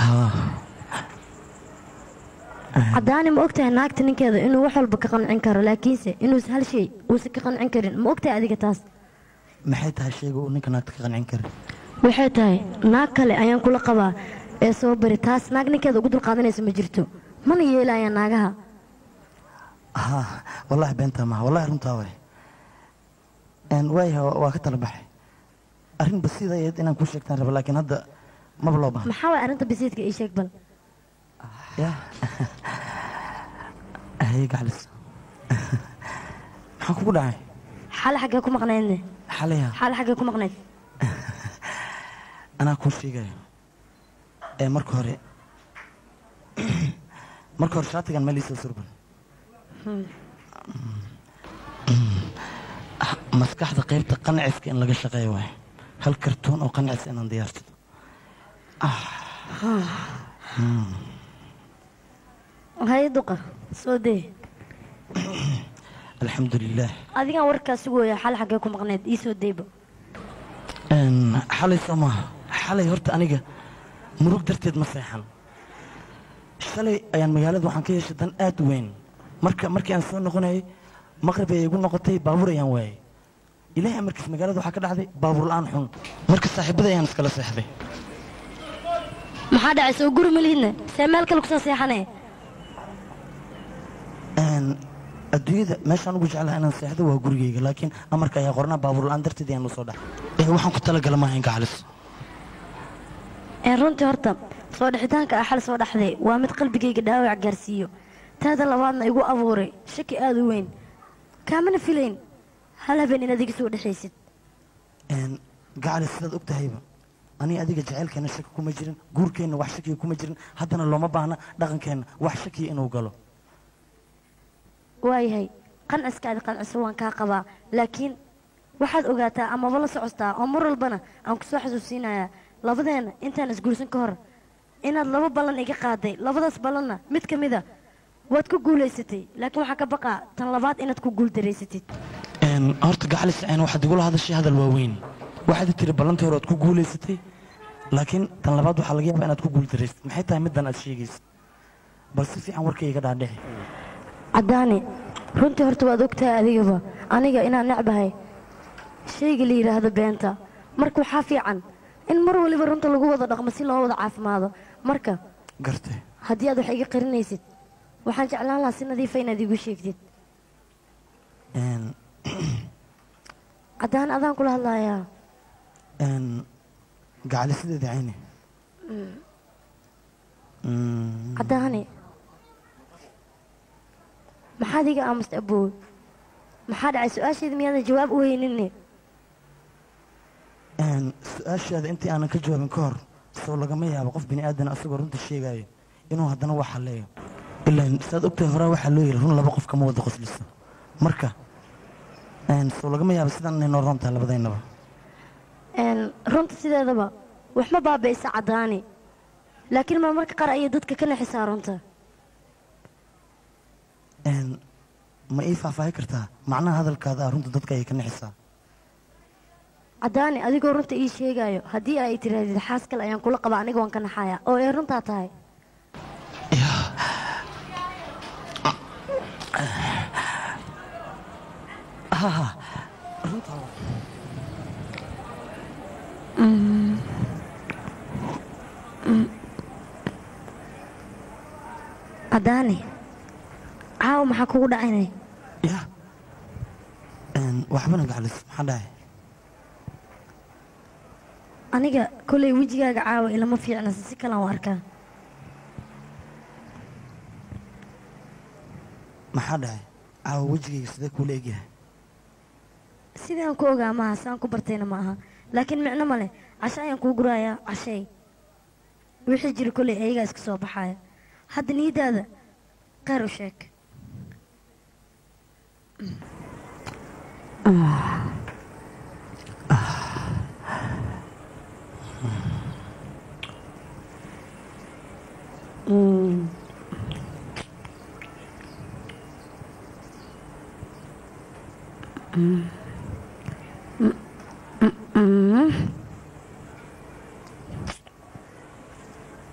haa caddaani ma ogtahay naagta ninkeeda inuu wax walba ka qancin karo laakiinse inuusa hal shay uusan ka qancin karin ma ogtahay adiga taas maxay tahay shayga uu ninka naagta ka qancin karin waxay tahay naag kale ayaan kula qabaa ee soo bari taas naag ninkeeda ugu dulqaadanaysa ma jirto mana yeelayaan naagaha haa wallaahi beentaa maaha wallahi runtaa waay waaya waa ka tala baxay arrin basiid ayayd inaan kuu sheegtaan raba laakiin hadda maba loo baahna maxaa waay arrinta bisiidka ii sheeg bal ya haye gaclis maxaa kugu dhacay xale xaggee ku maqnaydne xalaya xale xaggee ku maqnayd anaa kuu sheegayo ee marka hore marka hore shaatigan meel iisoo surban maskaxda qaybta qanciska in laga shaqeeyo waay hal kartoon oo qancis inaan diyaarsado haye duqa soo dee alxamdulilaah adigaan warkaa sugooya xale xaggee ku maqnayd ii soo deyba xalay soo maaha xalay horta aniga murug darteed ma seexan shalay ayaan magaalada waxaan ka yeeshay dan aad u weyn marka markii aan soo noqonayay maqrib ayay igu noqotay baabuur ayaan waayay ilaahay markiis magaalada waxaa ka dhacday baabuur la'aan xun marka saaxiibada ayaan iskala seexday maxaa dhacay soo guri malihidna see meel kale kusoo seexanee adduunyada meeshaan ugu jeclaha inaan seexdo waa gurigeyga laakiin amarka ayaa qornaa baabuur la'aan darteed ayaan usoo dhaxay ee waxaan ku talagala maaha in gacalis ee runtii horta soo dhixitaanka ah xal soo dhaxday waa mid qalbigayga dhaawac gaarsiiyo taada labaadna igu abuuray shaki aad u weyn kaamana filayn hal habeen inaad iga soo dhexaysid gacalis sidaad og tahayba aniga adiga jaceylkeena shaki kuma jirin guurkeenna wax shakiya kuma jirin haddana looma baahna dhaqankeenna wax shakiya inuu galo waayahay qanciskaadi qanciso waan kaa qabaa laakiin waxaad ogaataa amaba la socostaa oo mar walbana aan ku soo xasuusinayaa labadeenna intaan isguursan ka hor inaad laba ballan iga qaaday labadaas ballanna mid ka mida waad ku guulaysatay laakiin waxaan ka baqaa tan labaad inaad ku guuldareysatid horta gacalis ceen waxaad igula hadashay hadal waaweyn waxaad tiri ballantii hore aad ku guulaysatay laakiin tan labaad waxaa laga yaabaa inaad ku guuldareysatid maxay tahay middan aad sheegaysid bal si fiican warkayga dhaadhexe caddaani runtii horta waad ogtahay adigaba aniga inaan necbahay shayga la yidhaahdo beenta marka waxaa fiican in mar waliba runta lagu wada dhaqmo si loo wada caafimaado marka garte haddii aad wax iga qarinaysid waxaan jeclaan lahaa si nadiifa inaad iigu sheegtid caddaan adaan kula hadlayaa gacalisideeda cayne caddaani maxaad iga aamusta aboowe maxaa dhacay su-aasheeda miyaadan jawaab u hayninne su-aashaada intii aanan ka jawaabin ka hor soo lagama yaabo qof bini aadan asagoo runta sheegaayo inuu haddana wax halleeyo ilaan saad ogtahay horaa waxaa loo yiri run laba qof kama wada qosliso marka soo lagama yaabo sidaan inay noo roon tahay labadaynaba runta sideedaba wax ma baabaysa caddaani laakiin marmarka qaar ayay dadka ka naxisaa runta ma ii faahfaahi kartaa macnaha hadalkaada ah runta dadka ayay ka naxisaa caddaani adigoo runta ii sheegaayo haddii ay tirahdid xaas kale ayaan kula qaba aniga waan ka naxayaa oo ee runtaa tahay caddaani caawa maxaa kugu dhacaynay ya waxbana gacalis maxaa dhahay aniga kollay wejigaaga caawa ilama fiicna si kalaan u arkaa maxaa dhahay caawa wejigayga sidee kuula egyahay sidaan ku ogaa maaha sidaan ku bartayna ma aha laakiin micno ma leh casho ayaan kuu gurayaa cashay wixii jira kollay ayagaa iska soo baxaaya hadda niyadaada kheyr u sheeg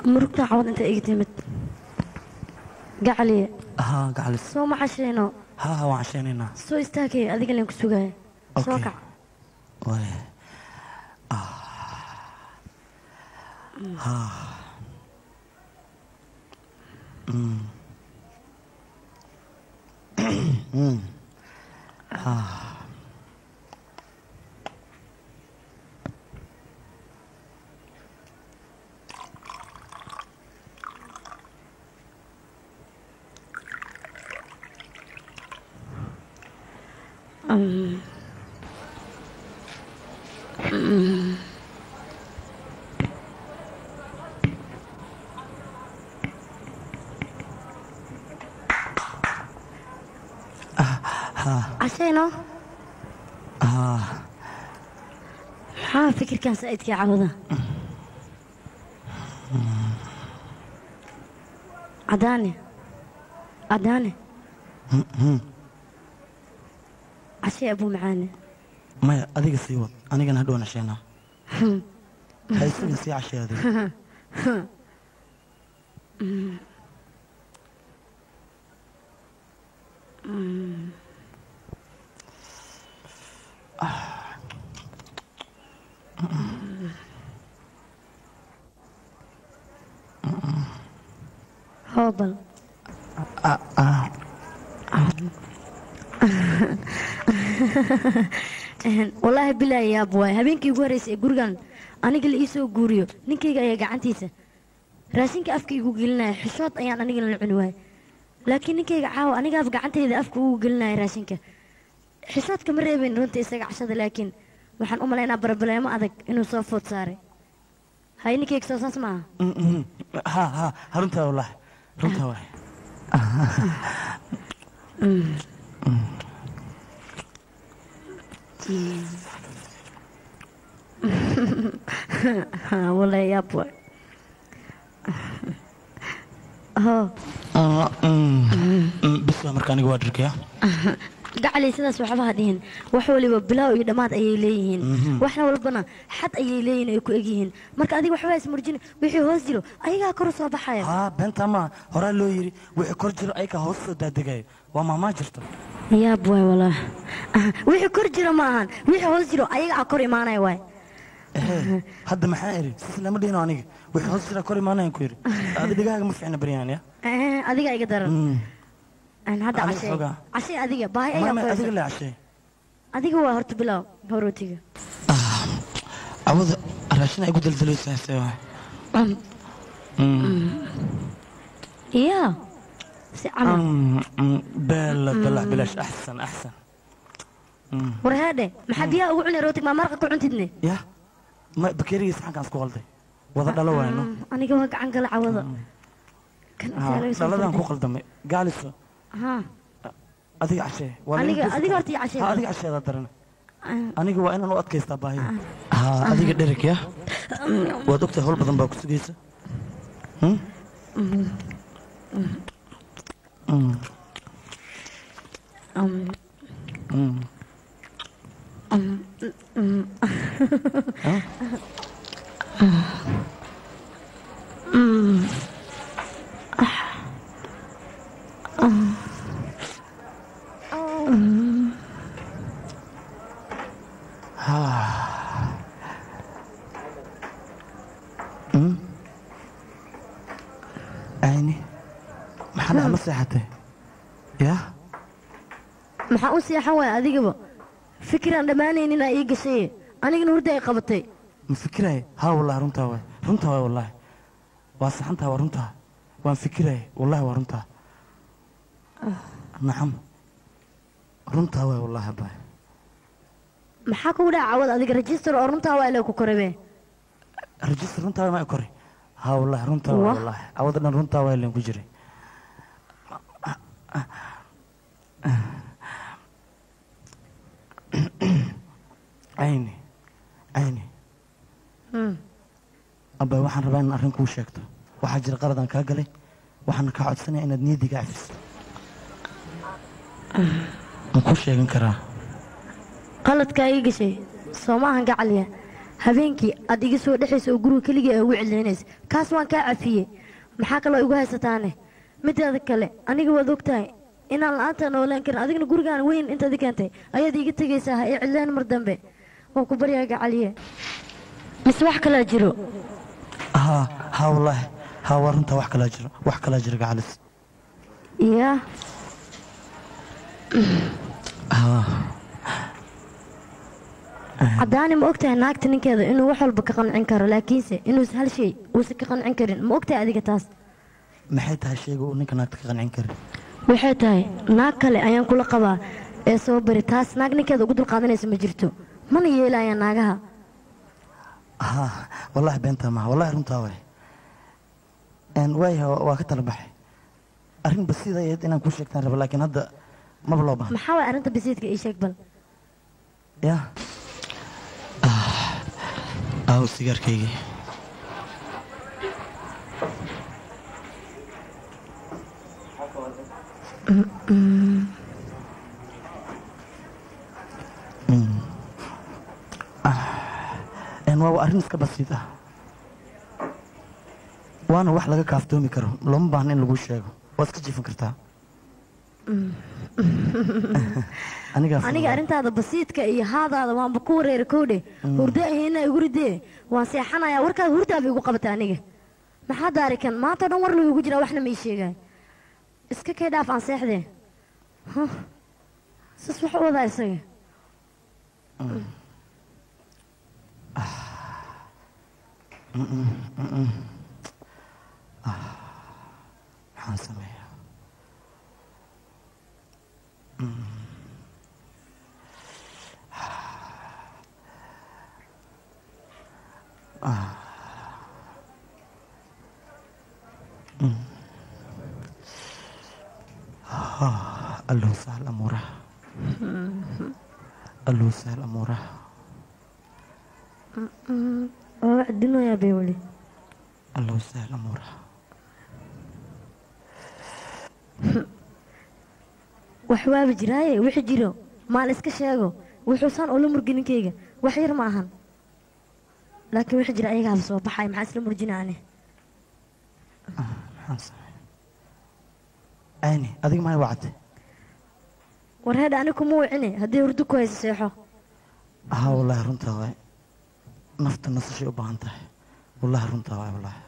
murugta cawad inta iga timid gacaliye haa gacalis soo ma cashayno haa haa waan cashaynaynaa soo istaagay adiga leen ku sugaya soo Okay. kac waay cashayno haa maxaa fikirkan saa'idkii cawada cadaane cadaane cashay abuu macaane maya adiga sii wad anigana hadhow nashaynaa ha isaga sii cashay adiga hoobal wallaahi bilaa yaab waay habeenkii ugu horreysay ee gurigan aniga la ii soo guuriyo ninkayga ayaa gacantiisa raashinka afka igu gelinaya xishood ayaan anigana la cuni waayay laakiin ninkayga caawa anigaaba gacantayda afka ugu gelinaya raashinka xishoodka ma reebayn runta isaga cashada laakiin waxaan u malaynaa barbaleemo adag inuu soo food saaray hay ninkayga soo saas maaha haa haa ha runtaa wallaahi runtaa waay wallaahi yaab waay hoo bis waa marka aniga waa dhirkaya gacali sidaas waxba ha dhihin wax waliba bilaaw iyo dhammaad ayay leeyihiin waxna walbana xad ayay leeyihiin ay ku egyihiin marka adiga waxba ismurjin wixii hoos jiro ayagaa kor u soo baxaya haa beentaa maa horaa loo yidhi wixii kor jiro ayaga hoos soo daadegaya waa maamaa jirta yaab waay walaah wixii kor jiro ma ahan wixii hoos jiro ayagaa kor imaanaya waay ehe hadda maxaa iri sis lama dhihino aniga wixii hoos jira kor imaanayan ku yidhi adi dhigahaaga ma fiicna baryaan ya Eh, adiga iga daran Aan hadda Aniga cashay xoogaa. cashay adiga baahi ayaa mama ku adiga haysa le cashay adiga waa horta bilaaw horootiga awada raashin ay ku daldalaysa hase waay iya si camal bela balax bilash axsan axsan war heedhe maxaa biyaha ugu cuni rootig maa marqa ku cuntidne ya ma bakeerigiisa xankaan isku qalday wada dhalo waayno aniga waa gacan gala cawada kan intaa laga soo dhaladaan ku farday. qaldamay gaaliso Haa. adiga cashee waa laga Aniga- goysta. adiga horta ii cashee. Ha, adiga casheeda daran Ah, aniga waa inaan u adkaystaa baahida haa adiga dhereg ya waad ogtahay howl badan baa ku sugaysa Hmm? Mm, um, mm. Huh? Mm. ayni maxaa dhaca ma seexatay yaa maxaa u seexan waaya adigaba fikiraan dhammaanaynin aa ii gashay anigana hurda ay qabatay ma fikiraya haa wallahi runtaa waay runtaa waay wallahi waa saxantaa waa runtaa waan fikiraya wallahi waa runtaa nacam runtaa waay wallahi abaay maxaa kugu dhaca cawad adiga register oo runtaa waa ilaa ku korabe rajistar runtaa waay ma koray haa wallahi runtaa waay Wah. wallahi cawada dhan runtaa waay leen ku jiray ayni ayni Hmm. abay waxaan rabaa inaan arrin kuu sheegto waxaa jira qaladaan kaa galay waxaana kaa codsanaya inaad niyaddiga cafiso ma kuu sheegan karaa qaladkaa ii gashay soo maahan gacaliya habeenkii aad iga soo dhexaysa oo guriga keligii ugu celiynaysa kaas waan kaa cafiyey maxaa kaloo igu haysataane mideeda kale aniga waad ogtahay inaan la-aanta noolaan karin adigna gurigaan weyn intaad i keentay ayaad iiga tegaysaa ha ii cidleen mar dambe waan ku baryaa gacaliye mise wax kalaa jiro haa haa wallaahi haa waa runtaa wax kalaa jiro wax kalaa jiro gacalis yaa haa caddaani ma ogtahay naagta ninkeeda inuu wax walba ka qancin karo laakiinse inuusan hal shay uusan ka qancin karin ma ogtahay adiga taas maxay tahay shayga uu ninka naagta ka qancin karin waxay tahay naag kale ayaan kula qabaa ee soo bari taas naag ninkeeda ugu dulqaadanaysa ma jirto mana yeelayaan naagaha haa wallaahi beentaa maha wallaahi runtaa waay waaya waa ka tala baxay arrin basiida ayayd inaan kuu sheegtaan raba laakiin hadda maba loo baahna maxaa waay arrinta bisiidka ii sheeg bal ya aaw sigaarkaygii waa arrin iska basiid ah waana wax laga kaaftoomi karo looma baahna in lagu sheego waad iska jiifan kartaa anigaa aniga arrintaada basiidka iyo haadaada waanba ku wareera kowdhe hurdo ahayna igu ridee waan seexanayaa warkaada hurdaaba igu qabata aniga maxaa daarikan maanta o dhan war lagu igu jiraa waxna ma ii sheegaay iska kay dhaaf aan seexdee Huh. sas wax u wadaa isaga maxaan sameeyaa allow sahal amuuraha allow sahal amuuraha waa wax dunoyaa bay weli allow sahal amuuraha wax waaba jiraaye wixii jiro maan iska sheego wuxuusan ula murgi ninkayga wax yar ma ahan laakiin wixii jira ayagaaba soo baxay maxaa isla murjinaane maxaan sameeyaa ayni adiga maay wacatay war heedha ani kuma wicine haddii hurdo ku hayso seexo haa wallaahi runtaa waay nafta nasashay u baahan tahay wallaahi runtaa waay wallaahi